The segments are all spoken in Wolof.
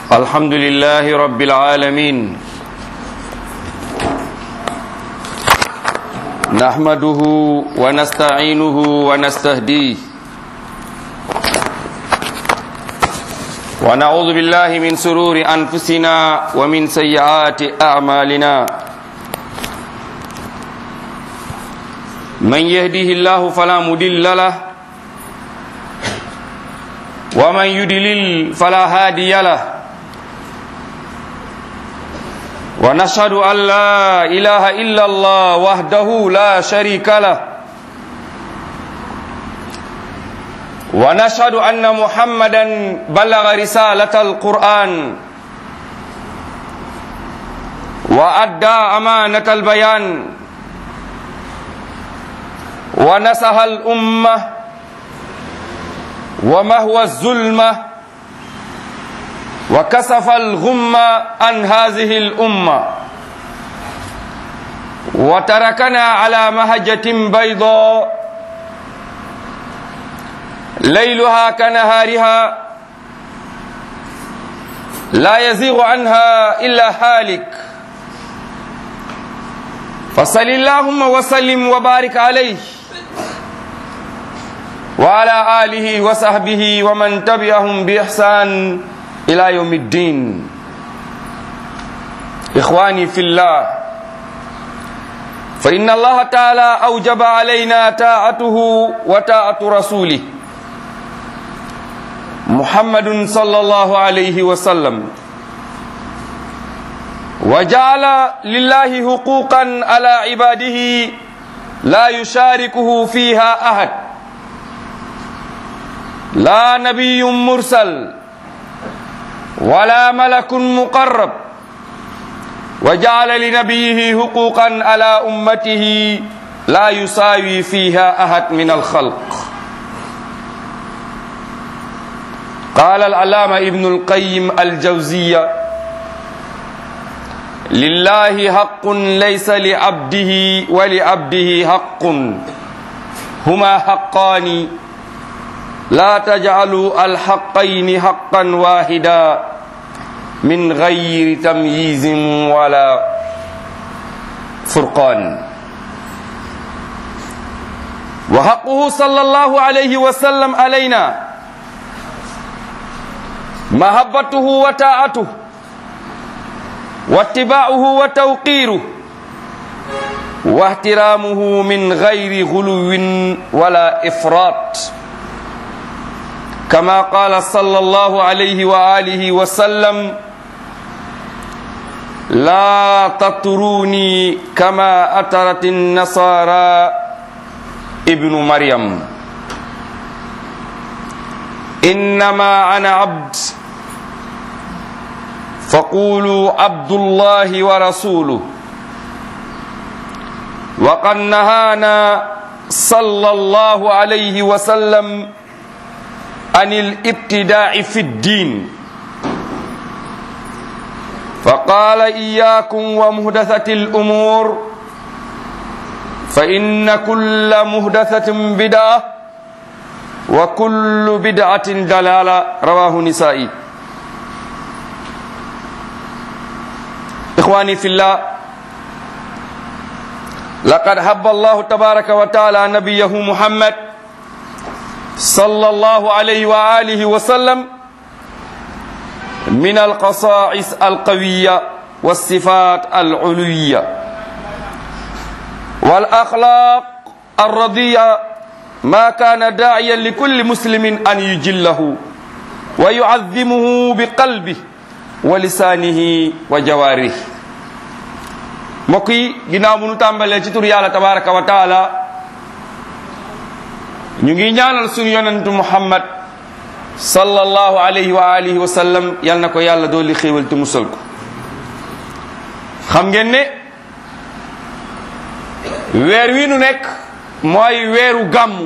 الحمد لله رب العالمين نحمده ونستعينه ونستهديه ونعوذ بالله من سرور أنفسنا ومن سيئات أعمالنا من يهده الله فلا مضل له ومن يدلل فلا هادي له ونشهد أن لا إله إلا الله وحده لا شريك له ونشهد أن محمدا بلغ رسالة القرآن وأدى أمانة البيان ونسح الأمة ومهوى الظلمة وكسف الغمة عن هذه الأمة وتركنا على مهجة بيضاء ليلها كنهارها لا يزيغ عنها إلا هالك فصل اللهم وسلم وبارك عليه وعلى آله وصحبه ومن تبعهم بإحسان إلى يوم الدين إخواني في الله فإن الله تعالى أوجب علينا طاعته وطاعة رسوله محمد صلى الله عليه وسلم وجعل لله حقوقا على عباده لا يشاركه فيها أحد لا نبي مرسل ولا ملك مقرب وجعل لنبيه حقوقا على أمته لا يساوي فيها أحد من الخلق قال العلامة ابن القيم الجوزية لله حق ليس لعبده ولعبده حق هما حقان لا تجعلوا الحقين حقا واحدا من غير تمييز ولا فرقان وحقه صلى الله عليه وسلم علينا محبته وطاعته واتباعه وتوقيره واحترامه من غير غلو ولا إفراط كما قال صلى الله عليه وآله وسلم لا تطروني كما أترت النصارى ابن مريم إنما أنا عبد فقولوا عبد الله ورسوله وقد نهانا صلى الله عليه وسلم عن الابتداع في الدين فقال إياكم ومهدثة الأمور فإن كل مهدثة بدعة وكل بدعة دلالة رواه نسائي إخواني في الله لقد حب الله تبارك وتعالى نبيه محمد صلى الله عليه وآله وسلم من القصائص القوية والصفات العلوية والأخلاق الرضية ما كان داعيا لكل مسلم أن يجله ويعظمه بقلبه ولسانه وجواره مكي ginnaaw bu nu tàmbalee ci tur yàlla tabaraka wa taala ñu ngi ñaanal suñu yonentu muhammad sallallahu alayhi wa alihi wa sallam yal na ko yàlla dooli xéewal te musal ko xam ngeen ne weer wi nu nekk mooy weeru gàmmu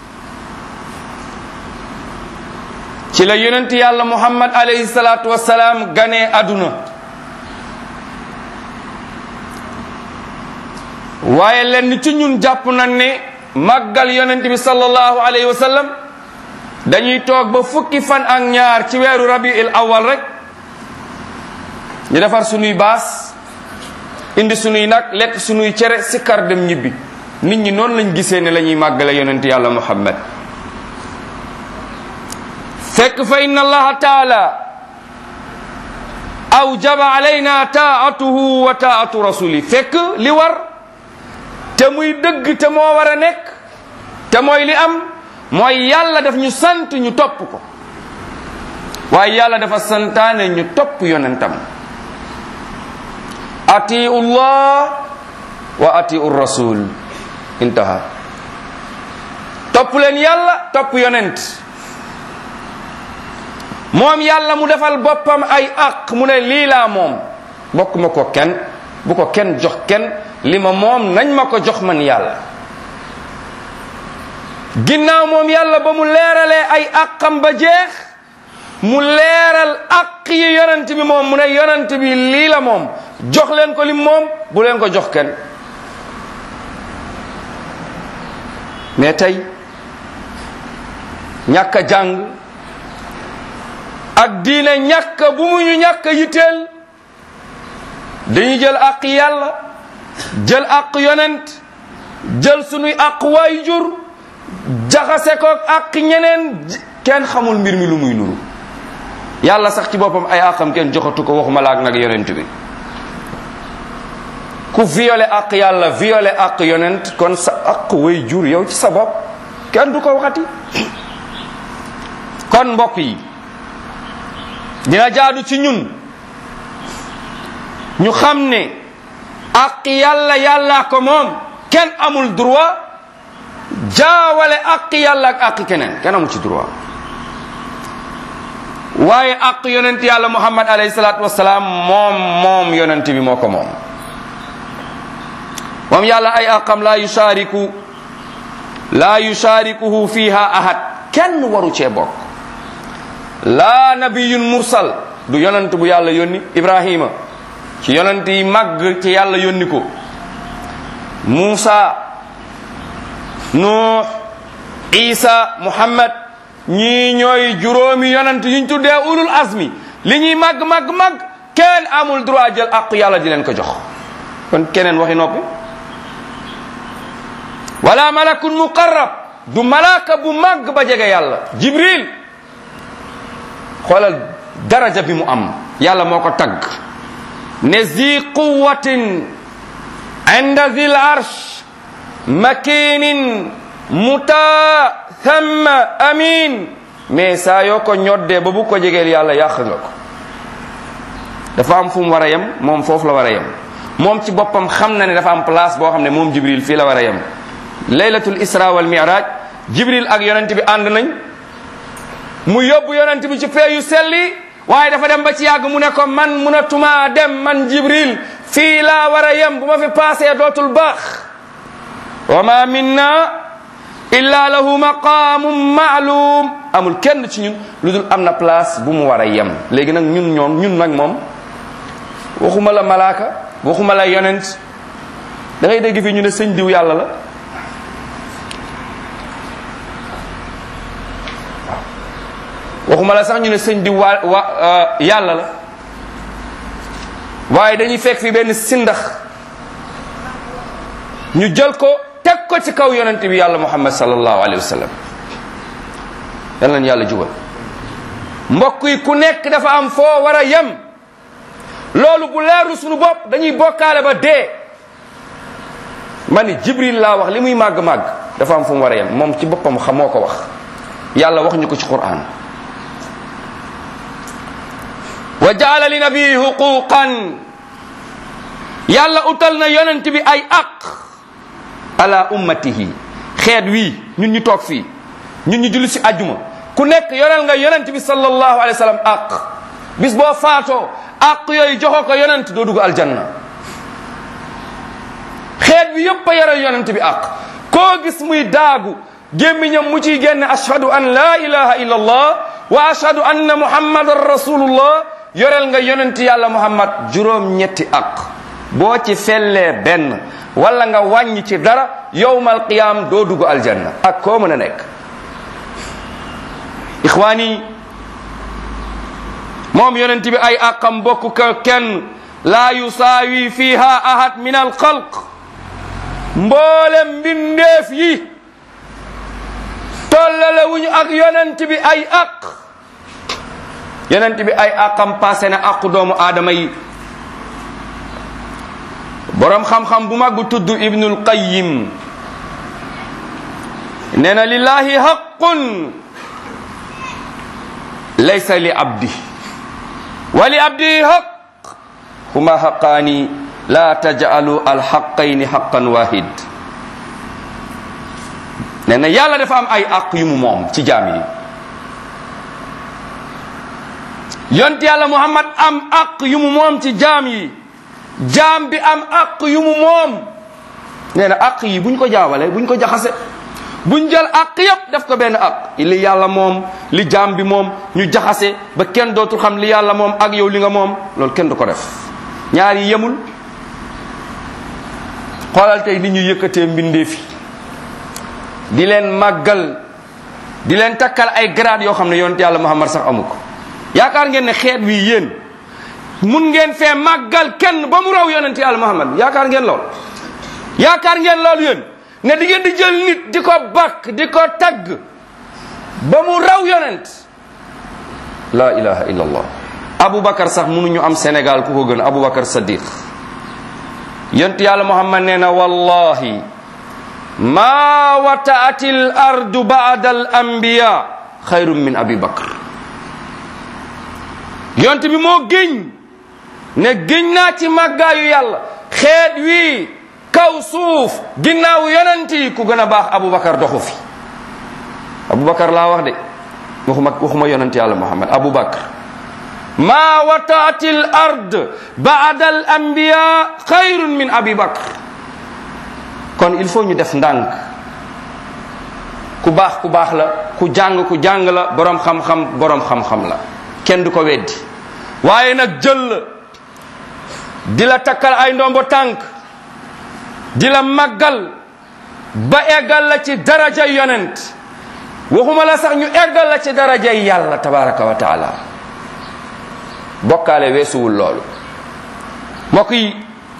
ci la yonent yàlla muhammad alayhi salaatu wasalaam ganee àdduna waaye lenn ci ñun jàpp nañ ne màggal yonent bi sallallahu alayhi wa sallam dañuy toog ba fukki fan ak ñaar ci weeru rabiil awal rek ñu defar sunuy baas indi sunuy nag lekk sunuy cere sikkar dem ñibbi nit ñi noonu lañ gisee ne la ñuy màggale yonent yàlla muhammad fekk fa inna allaha taala awjaba alayna taatuhu wa taatu rasuli fekk li war te muy dëgg te moo war a nekk te mooy li am mooy yàlla daf ñu sant ñu topp ko waaye yàlla dafa santaane ñu topp yonentam atiu llah wa atiu rasul intaha topp leen yàlla topp yonent moom yàlla mu defal boppam ay aq mu ne lii laa moom bokk ma ko kenn bu ko kenn jox kenn li ma moom nañ ma ko jox man yàlla ginnaaw moom yàlla ba mu leeralee ay aqam ba jeex mu leeral aq yi yonent bi moom mu ne yonent bi lii la moom jox leen ko lim moom bu leen ko jox kenn mais tey ñàkk a jàng ak diine ñàkk bu mu ñu ñàkk yitteel dañuy jël àq yàlla jël àq yonent jël sunuy àq waayjur jaxase ko àq ñeneen kenn xamul mbir mi lu muy nuru yàlla sax ci boppam ay àqam kenn joxatu ko waxuma laak nag yonent bi ku violé àq yàlla violé àq yonent kon sa àq waayjur yow ci sa bopp kenn du ko waxati kon mbokk yi dina jaadu ci ñun ñu xam ne ak yàlla yàlla ko moom kenn amul droit jaawale ak yàlla ak ak keneen kenn amul ci droit waaye ak yonent yàlla muhammad alayhi salaatu wasalaam moom moom yonent bi moo ko moom moom yàlla ay aqam laa yushaariku laa yushaarikuhu fiha ahad kenn waru cee bokk laa nabiyun mursal du yonent bu yàlla yónni ibrahima ci yonent yi màgg ci yàlla yónni ko muusa nuux isa muhammad ñii ñooy juróomi yonent yuñ tuddee ulul azmi li ñuy màgg màgg màgg kenn amul droit jël aqu yàlla di leen ko jox kon keneen waxi noppi wala malakun muqarrab du malaaka bu màgg ba jege yàlla jibril xoolal daraja bi mu am yàlla moo ko tagg ne zi quwatin inda zil arsh makinin muta thamma amin mais saa yoo ko ñoddee ba bu ko jegeel yàlla yàq nga ko dafa am fu mu war a yem moom foofu la war a yem moom ci boppam xam na ne dafa am place boo xam ne moom jibril fii la war a yem laylatul isra wal miraj jibril ak yonent bi ànd nañ mu yóbbu yonent bi ci fee yu selli waaye dafa dem ba ci yàgg mu ne ko man munatuma dem man jibril fii laa war a yem bu ma fi paasee dootul baax wa ma minna illa lahu maqaamum maalum amul kenn ci ñun lu dul am na place bu mu war a yem léegi nag ñun ñoom ñun nag moom waxuma la malaaka waxuma la yonent da ngay dégg fii ñu ne sëñ diw yàlla la waxuma la sax ñu ne sëñ diw waa wa yàlla la waaye dañuy fekk fi benn sindax ñu jël ko teg ko ci kaw yonent bi yàlla muhammad sallallahu alayhi wa sallam yal nañu yàlla jubal mbokk yi ku nekk dafa am foo war a yem loolu bu leeru suñu bopp dañuy bokkaale ba dee ma ni jibril laa wax li muy màgg-màgg dafa am fu mu war a yem moom ci boppam xamoo ko wax yàlla wax ñu ko ci quran wa jaala li nabii huquqan yàlla utal na yonent bi ay aq ala ummatihi xeet wii ñun ñu toog fii ñun ñu julli si ajjuma ku nekk yoreel nga yonent bi sallallahu alayhi wa sallam aq bis boo faatoo aq yooyu joxoo ko yonent doo dugg aljanna xeet bi yépp a yoreel yonent bi aq koo gis muy daagu gémmiñam mu ciy génne ashhadu an la ilaha illa allah wa ashhadu anna muhammadan rasulullah yoreel nga yonent yàlla muhammad juróom ñetti aq boo ci fellee benn wala nga wàññi ci dara yowmal qiyam doo dugg aljanna ak koo mën a nekk ixwaani moom yonent bi ay àqam bokk ko kenn laa yusaawi fiha ahad min alxalq mboolem mbindeef yi tollale wuñu ak yonent bi ay àq yonent bi ay àqam passé na àqu doomu aadama yi boroom xam-xam bu mag bu tudd ibnul qayyim nee na lillahi haqqun laysa li abdi wa li abdi haq huma haqqaani la taj'alu alhaqqayni haqqan wahid nee na yàlla dafa am ay àq yu mu moom ci jaam yi yont yàlla muhammad am àq yu mu moom ci jaam yi jaam bi am àq yu mu moom nee na àq yi buñ ko jaawale buñ ko jaxase buñ jël àq yépp def ko benn àq li yàlla moom li jaam bi moom ñu jaxase ba kenn dootul xam li yàlla moom ak yow li nga moom loolu kenn du ko def ñaar yi yemul xoolal tey ni ñu yëkkatee mbindeef yi di leen màggal di leen takkal ay grade yoo xam ne yonent yàlla muhammad sax amu ko yaakaar ngeen ne xeet wi yéen mun ngeen fee màggal kenn ba mu raw yonent yàlla muhammad yaakaar ngeen lool yaakaar ngeen loolu yéen ne di ngeen di jël nit di ko bakk di ko tagg ba mu raw yonent la ilaha illa allah aboubacar sax mënuñu am sénégal ku ko gën aboubacar sadiq yonent yàlla muhammad nee na wallahi ma wataati l ardu baada al anbiya xayrun min abi bakr yonent bi moo géñ ne géñ naa ci màggaayu yàlla xeet wii kaw suuf ginnaaw yonent yi ku gën a baax aboubacar doxu fi aboubacar laa wax de waxuma waxuma yonent yàlla muhammad aboubacar ma wataati l ard baada al anbiya xayrun min abi bakr kon il faut ñu def ndànk ku baax ku baax la ku jàng ku jàng la boroom xam-xam boroom xam-xam la kenn du ko weddi waaye nag jël la di la takkal ay ndombo tànk di la màggal ba eggal la ci daraja yonent waxuma la sax ñu eggal la ci daraja yàlla tabaraka wa taala bokkaale weesuwul loolu mbokk yi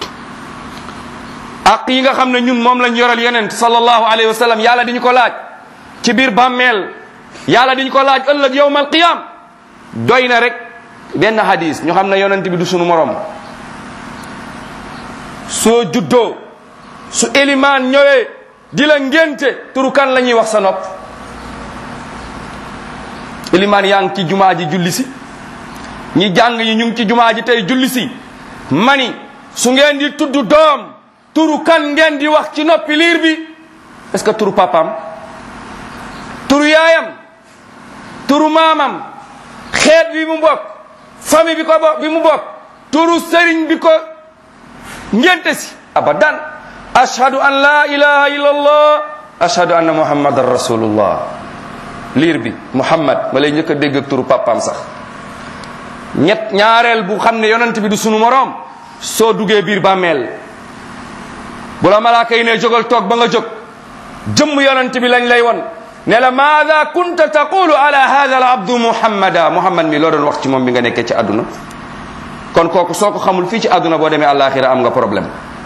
ak yi nga xam ne ñun moom lañ yoral yonent sallallahu alayhi wa sallam yàlla di ñu ko laaj ci biir bàmmeel yàlla di ñu ko laaj ëllëg yowmal qiyam doy na rek benn hadis ñu xam ne yonent bi du sunu morom soo juddoo su élimaan ñëwee di la ngénte turu kan la ñuy wax sa nopp élimaan yaa ngi ci jumaa ji julli si ñi jàng yi ñu ngi ci jumaa ji tey julli si mani su ngeen di tudd doom turu kan ngeen di wax ci noppi liir bi est-ce que turu papam turu yaayam turu maamam xeet bi mu bokk famille bi ko bokk bi mu bokk turu sëriñ bi ko ngénte si abadan ashhadu an la ilaha illallah ashhadu anna muhammadan rasulullah liir bi muhammad ma lay njëkk a dégg ak turu papam sax ñett ñaareel bu xam ne yonent bi du sunu moroom soo duggee biir bàmmeel bu la malaaka yi ne jógal toog ba nga jóg jëmm yonent bi lañ lay won ne la maada kunta taqulu ala hada al abdu muhammada muhammad mi loo doon wax ci moom bi nga nekkee ci àdduna kon kooku soo ko xamul fii ci àdduna boo demee àllaaxira am nga problème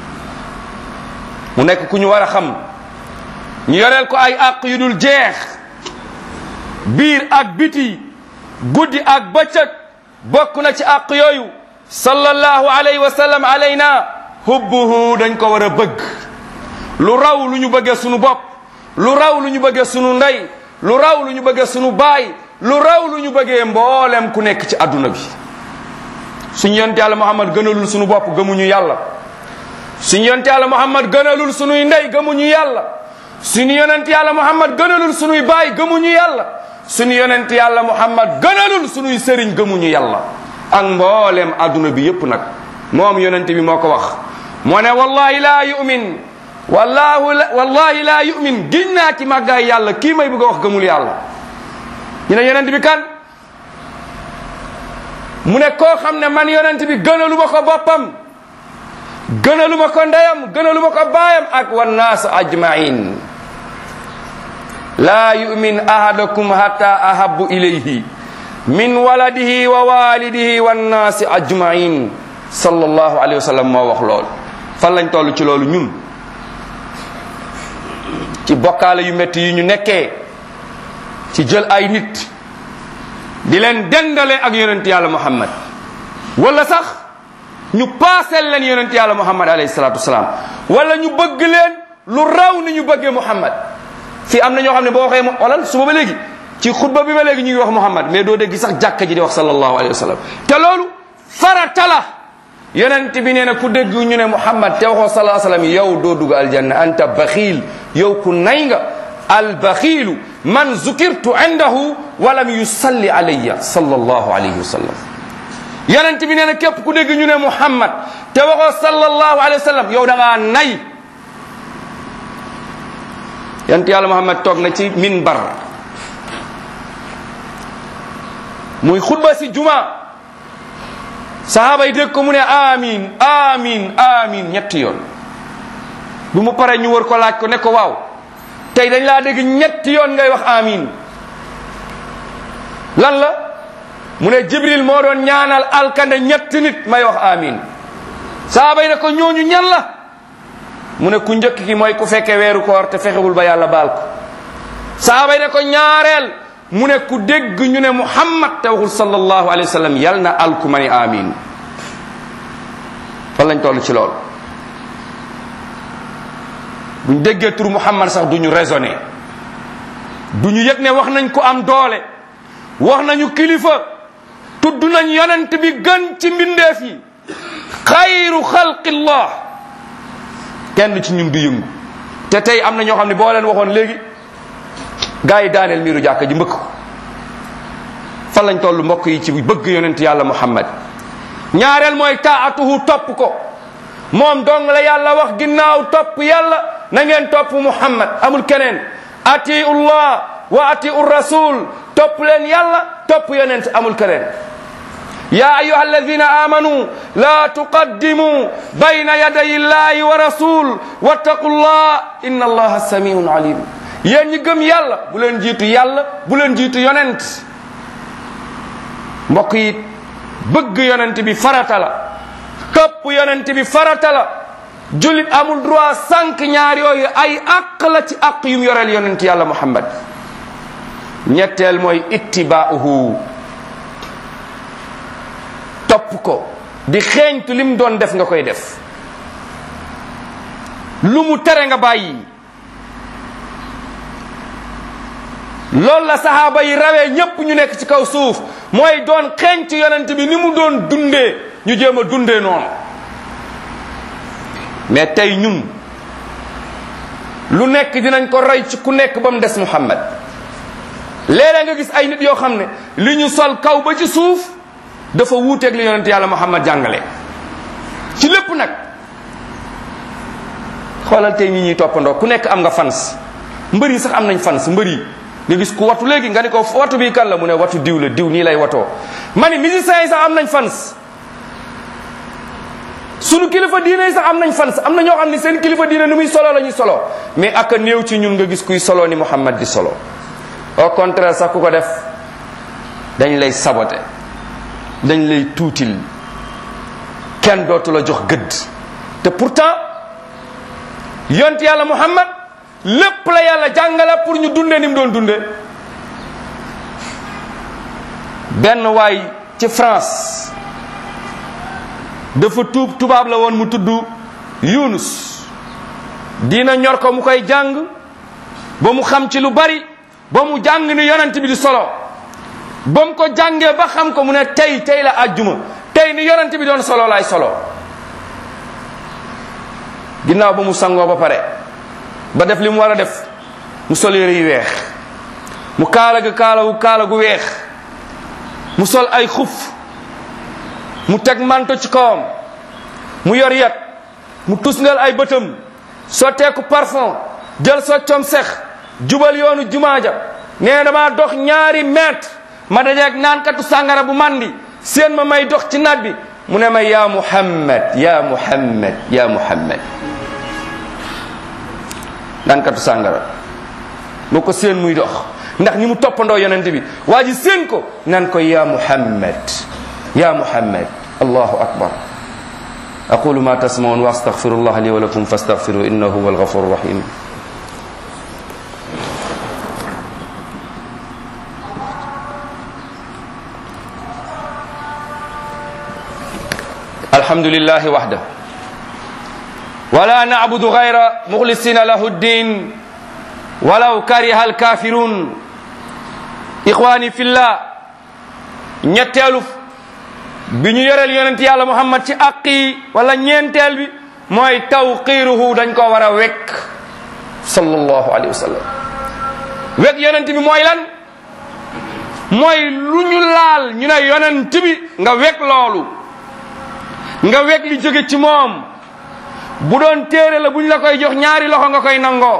mu nekk ku ñu war a xam ñu yoreel ko ay àq yu dul jeex biir ak biti guddi ak bëccëg bokk na ci àq yooyu sallallahu alayhi wa sallam alayna hubbuhu dañ ko war a bëgg lu raw lu ñu bëggee sunu bopp lu raw lu ñu bëggee sunu ndey lu raw lu ñu bëggee sunu baay lu raw lu ñu bëggee mboolem ku nekk ci adduna bi suñu yonte yàlla muhammad gënalul sunu bopp gëmuñu yàlla suñu yonte yàlla muhammad gënalul sunuy ndey gëmuñu yàlla suñu yonent yàlla muhammad gënalul sunuy baay gëmuñu yàlla suñu yonent yàlla muhammad gënalul sunuy sëriñ gëmuñu yàlla ak mboolem adduna bi yépp nag moom yonent bi moo ko wax moo ne wallahi laa yumin wallahu wallahi laa yumin giñ naa ci màggaay yàlla kii may bëgg a wax gëmul yàlla ñu ne yonent bi kan mu ne koo xam ne man yonent bi gënalu ma ko boppam gënalu ma ko ndeyam gënalu ma ko baayam ak wannaas ajmain laa yumin ahadakum hatta ahabu ilayhi min waladihi wa walidihi wannaasi ajmain sallallahu alayhi wa sallam moo wax loolu fan lañ toll ci loolu ñun ci bokkaale yu métti yi ñu nekkee ci jël ay nit di leen dendale ak yonent yàlla muhammad wala sax ñu paaseel leen yonent yàlla muhammad alayhi salatu wasalaam wala ñu bëgg leen lu raw ni ñu bëggee muhammad fii am na ñoo xam ne boo waxee mu walal suba ba léegi ci xutba bi ba léegi ñu ngi wax muhammad mais doo dégg sax jàkka ji di wax sallallahu alayhi wa sallam te loolu farata la yonent bi nee na ku dégg ñu ne muhammad te waxoo sallallahu alayhi wa sallam yow doo dugg aljanna anta baxiil yow ku nay nga albaxiilu man zukirtu indahu walam yusalli alayya sallallahu alayhi wa sallam yonent bi nee na képp ku dégg ñu ne muhammad te waxoo sallallahu alayhi wa sallam yow da ngaa nay yonent yàlla muhammad toog na ci minbar muy xutba si juma sahaaba yi dégg ko mu ne amin amin amin ñetti yoon bu mu paree ñu wër ko laaj ko ne ko waaw tey dañ laa dégg ñetti yoon ngay wax amin lan la mu ne jibril moo doon ñaanal alkande ñetti nit may wax amin sahaaba yi ne ko ñooñu ñan la mu ne ku njëkk ki mooy ku fekke weeru koor te fexewul ba yàlla baal ko sahaaba yi ne ko ñaareel mu ne ku dégg ñu ne muhammad te waxul sallallahu alayhi wa sallam yal na alku ma ni amin fan lañ toll ci lool buñ déggee tur muhammad sax duñu raisonné duñu yëg ne wax nañ ko am doole wax nañu kilifa tudd nañ yonent bi gën ci mbindeef yi xayru xalqillah kenn ci ñun du yëngu te tey am na ñoo xam ne boo leen waxoon léegi gaa yi daaneel miiru jàkka ji mbëkk ko fan lañ toll mbokk yi ci bëgg yonent yàlla muhammad ñaareel mooy taatuhu topp ko moom dong la yàlla wax ginnaaw topp yàlla na ngeen topp muhammad amul keneen atiu llah wa atiu rasul topp leen yàlla topp yonent amul keneen يا أيها الذين آمنوا لا تقدموا بين يدي الله ورسول واتقوا الله إن الله سميع عليم yéen ñi gëm yàlla bu leen jiitu yàlla bu leen jiitu yonent mbokk yi bëgg yonent bi farata la këpp yonent bi farata la jullit amul droit sànq ñaar yooyu ay àq la ci àq yum yoreel yonent yàlla muhammad ñetteel mooy ittibaauhu topp ko di xeeñtu lim doon def nga koy def lu mu tere nga bàyyi loolu la sahaaba yi rawee ñépp ñu nekk ci kaw suuf mooy doon xeeñ ci yonent bi ni mu doon dundee ñu jéem a dundee noonu mais tey ñun lu nekk dinañ ko roy ci ku nekk ba mu des muhammad léeg-léeg nga gis ay nit yoo xam ne li ñu sol kaw ba ci suuf dafa wuuteeg li yonent yàlla muhammad jàngale ci lépp nag xoolal tey ñi ñuy toppandoo ku nekk am nga fans mbër yi sax am nañ fans mbër yi nga gis ku watu léegi nga ni ko watu bi kan la mu ne watu diw la diw nii lay watoo ma ni musiciens yi sax am nañ fans sunu kilifa diine yi sax am nañ fans am na ñoo xam ne seen kilifa diine ni muy solo la ñuy solo mais ak a néew ci ñun nga gis kuy solo ni muhammad di solo au contraire sax ku ko def dañ lay sabote dañ lay tuutil kenn dootu la jox gëdd te pourtant yont yàlla muhammad lépp la yàlla jàngale pour ñu dunde ni mu doon dunde benn waay ci France dafa tuub tubaab la woon mu tudd Yunus dina ñor ko mu koy jàng ba mu xam ci lu bari ba mu jàng ni yonent bi di solo ba mu ko jàngee ba xam ko mu ne tey tey la àjjuma tey ni yonent bi doon solo laay solo ginnaaw ba mu sangoo ba pare ba def li mu war a def mu sol yére yu weex mu kaala ga kaalawu kaala gu weex mu sol ay xuf mu teg manto ci kawam mu yor yat mu tusngal ay bëtam sotteeku parfum jël soccom sex jubal yoonu jumaaja nee dama dox ñaari mètre ma dajeeg naankatu sàngara bu mandi seen ma may dox ci naaj bi mu ne ma ya muhammad ya muhammad ya muhammad naankatu sàngara moo ko seen muy dox ndax ni mu toppandoo yonent bi waa ji seen ko nan ko ya muhammad ya muhammad allahu akbar aqulu ma tasmaun wa astaghfirullah li wa lakum fastaghfiru innahu huwa alghafur rahim الحمد لله وحده ولا نعبد غير مخلصين له الدين ولو كره الكافرون إخواني في الله ñetteelu bi ñu yoreel yonent yàlla muhammad ci àq yi wala ñeenteel bi mooy tawqiruhu dañ ko war a wekk sallallahu alayhi wa sallam wekk yonent bi mooy lan mooy lu ñu laal ñu ne yonent bi nga wekk loolu nga weg li jóge ci moom bu doon téere la bu ñu la koy jox ñaari loxo nga koy nangoo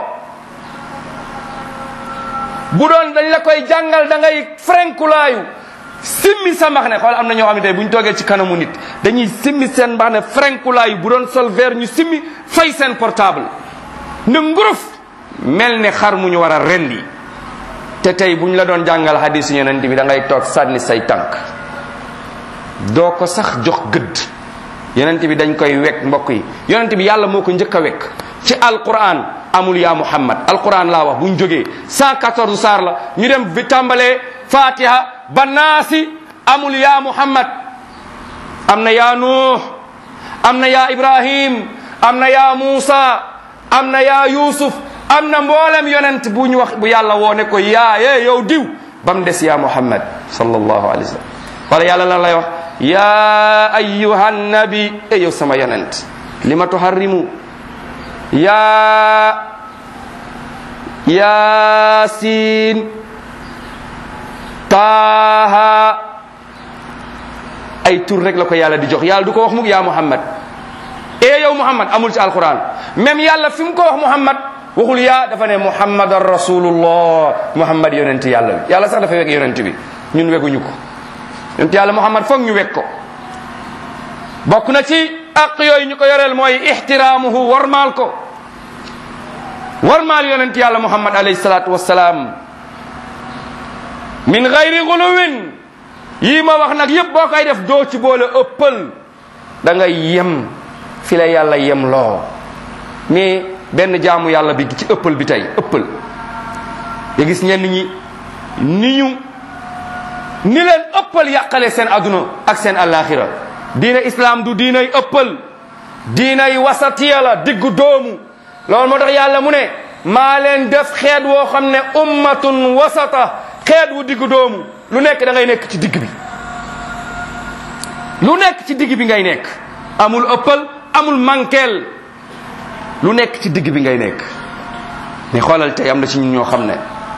bu doon dañ la koy jàngal da ngay frenkulaayu simmi sa mbax ne xool am na ñoo xam ne tey bu ñu toogee ci kanamu nit dañuy simmi seen mbax ne frenkulaayu bu doon sol verre ñu simmi fay seen portable ne nguruf mel ne xar mu ñu war a rendi te tey bu ñu la doon jàngal hadisu yonent bi da ngay toog sànni say tànk doo ko sax jox gëdd yonent bi dañ koy wekk mbokk yi yonent bi yàlla moo ko njëkk a wekk ci alquran amul yaa muhammad alquran laa wax bu ñu jógee 114 saar la ñu dem bi tàmbalee fatiha ba naasi amul yaa muhammad am na yaa nuux am na yaa ibrahim am na yaa muusa am na yaa yusuf am na mboolem yonent bu ñu wax bu yàlla woone ko yaa yee yow diw ba mu des yaa muhammad sallallahu alayhi wa sallam wala yàlla lan lay wax yaa ayyuha nabi e yow sama yonent lima tuharrimu yaa yaasiin taaha ay tur rek la ko yàlla di jox yàlla du ko wax mukk yaa muhammad e yow muhammad amul ci alquran même yàlla fi mu ko wax muhammad waxul yaa dafa ne muhammadan rasulullah muhammad yonent yàlla bi yàlla sax dafa weg yonent bi ñun weguñu ko yonent yàlla muhammad foog ñu weg ko bokk na ci aq yooyu ñu ko yoreel mooy ixtiraamuhu warmaal ko warmaal yonent yàlla muhammad alayhi salaatu wassalaam min gayri guluwin yii ma wax nag yëpp boo koy def doo ci boole ëppal da ngay yem fi la yàlla yem loo mais benn jaamu yàlla bi ci ëppal bi tey ëppal ya gis ñenn ñi ni ñu ni leen ëppal yàqale seen aduna ak seen alaxira diina islam du diinay ëppal diinay wasatiya la diggu doomu loolu moo tax yàlla mu ne maa leen def xeet woo xam ne ummatun wasata xeet wu diggu doomu lu nekk da ngay nekk ci digg bi lu nekk ci digg bi ngay nekk amul ëppal amul mankeel lu nekk ci digg bi ngay nekk mais xoolal tey am na ci ñun ñoo xam ne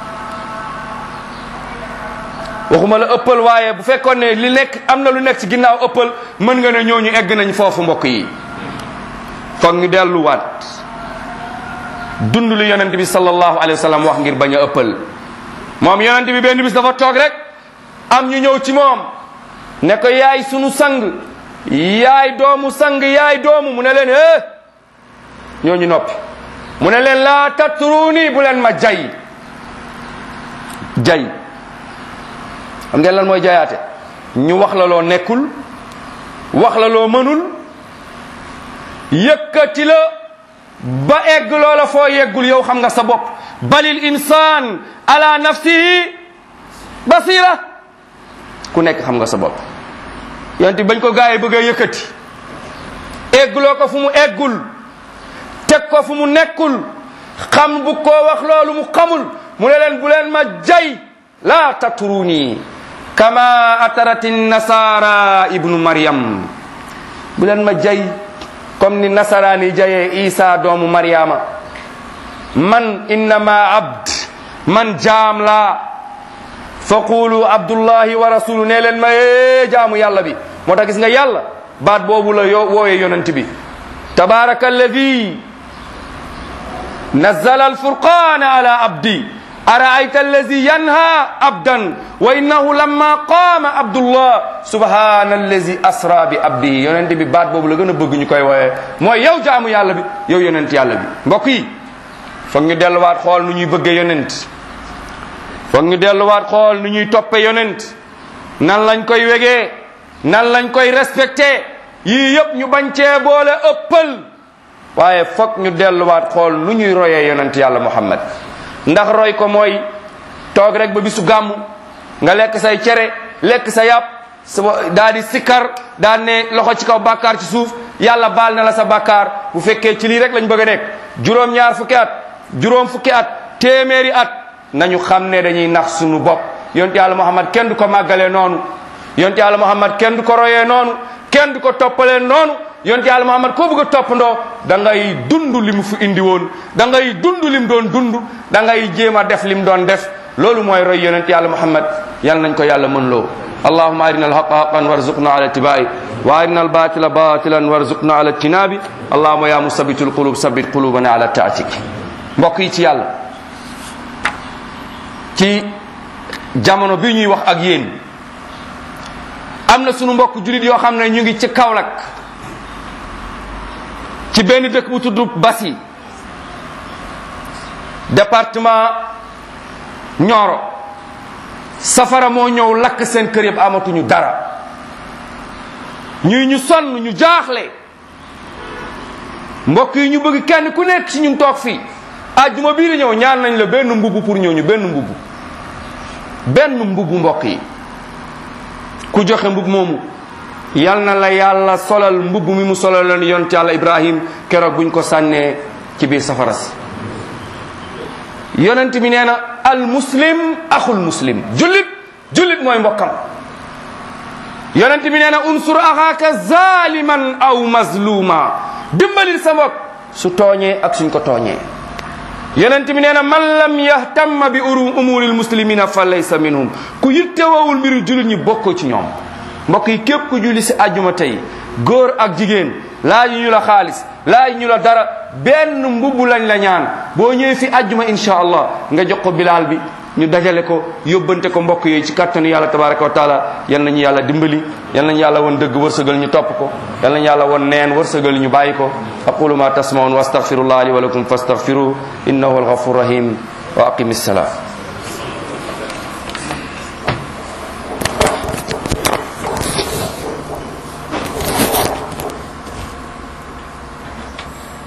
waxuma la ëppal waaye bu fekkoon ne li nekk am na lu nekk ci ginnaaw ëppal mën nga ne ñooñu egg nañ foofu mbokk yi foog ñu delluwaat dund lu yonent bi sallallahu alayhi wa sallam wax ngir bañ a ëppal moom yonent bi benn bis dafa toog rek am ñu ñëw ci moom ne ko yaay sunu sang yaay doomu sang yaay doomu mu ne leen eh ñooñu noppi mu ne leen laa tatruuni bu leen ma jay jay xam ngeen lan mooy jayaate ñu wax la loo nekkul wax la loo mënul yëkkati la ba egg loola foo yeggul yow xam nga sa bopp balil insaan ala nafsihi basira ku nekk xam nga sa bopp yonent bañ ko gaayee bëgg a yëkkati egguloo ko fu mu eggul teg ko fu mu nekkul xam bu ko wax loolu mu xamul mu ne leen bu leen ma jay laa tatruni kama atarati nasara ibnu maryam bu leen ma jay comme ni nasaraani jayee isa doomu maryama man innama abd man jaam laa fa qulu abdullahi wa rasulu ne leen ma ee jaamu yàlla bi moo tax gis nga yàlla baat boobu la yo woowee yonent bi tabaraka alladi nazala alfurqana ala abdi araayta allazi yanha abdan wa innahu lamma qaama abdullah subhana allazi asra bi abdihi yonent bi baat boobu la gën a bëgg ñu koy wooyee mooy yow jaamu yàlla bi yow yonent yàlla bi mbokk yi foog ñu delluwaat xool nu ñuy bëggee yonent foog ñu delluwaat xool nu ñuy toppe yonent nan lañ koy wegee nan lañ koy respecté yii yëpp ñu bañ cee boole ëppal waaye foog ñu delluwaat xool nu ñuy royee yonent yàlla muhammad ndax roy ko mooy toog rek ba bisu gàmm nga lekk say cere lekk sa yàpp sa daa di sikkar daa ne loxo ci kaw bàkkaar ci suuf yàlla baal na la sa bàkkaar bu fekkee ci lii rek lañ bëgg a nekk juróom-ñaar fukki at juróom fukki at téeméeri at nañu xam ne dañuy nax suñu bopp yonent yàlla muhammad kenn du ko màggalee noonu yonent yàlla muhammad kenn du ko royee noonu kenn du ko toppalee noonu yonent yàlla muhammad koo bëgg a toppandoo da ngay dund li mu fi indi woon da ngay dund lim doon dund da ngay jéem a def lim doon def loolu mooy roy yonent yàlla muhammad yal nañ ko yàlla mën loo allahuma arina alhaqa haqan warzuqna ala tibai wa arina albatila batilan warzuqna ala tinabi allahuma ya musabitu alqulub sabit qulubana ala taatik mbokk yi ci yàlla ci jamono bi ñuy wax ak yéen am na sunu mbokk julit yoo xam ne ñu ngi ci Kaolack ci benn dëkk bu tudd Basi département Nioro safara moo ñëw lakk seen kër yëpp amatuñu dara ñuy ñu sonn ñu jaaxle mbokk yi ñu bëgg kenn ku nekk ci ñu toog fii àjjuma bii di ñëw ñaan nañ la benn mbubb pour ñëw ñu benn mbubb benn mbubb mbokk yi ku joxe mbubb moomu yal na la yàlla solal mbubb mi mu solal leen yonent yàlla ibrahim keroog buñ ko sànnee ci biir safara si yonent bi nee na al muslim axul muslim jullit jullit mooy mbokkam yonent bi nee na unsur axaaka zaliman aw mazluma dimbalil sa mbokk su tooñee ak suñ ko tooñee yonent bi nee na man lam yahtamma bi uru umuril muslimina fa laysa minhum ku yittewawul mbiru jullit ñi bokkoo ci ñoom mbokk yi képp ku julli si àjjuma tey góor ak jigéen laaj ñu la xaalis laaj ñu la dara benn mbubb lañ la ñaan boo ñëwee fi àjjuma insha allah nga jox ko bilaal bi ñu dajale ko yóbbante ko mbokk yooyu ci kattanu yàlla tabaraka wa taala yal nañu yàlla dimbali yal nañu yàlla won dëgg wërsëgal ñu topp ko yal nañu yàlla won neen wërsëgal ñu bàyyi ko aqulu ma tasmaun wa astaghfirullah li wa lakum fastaghfiruhu innahu alghafur rahim wa aqimi ssalah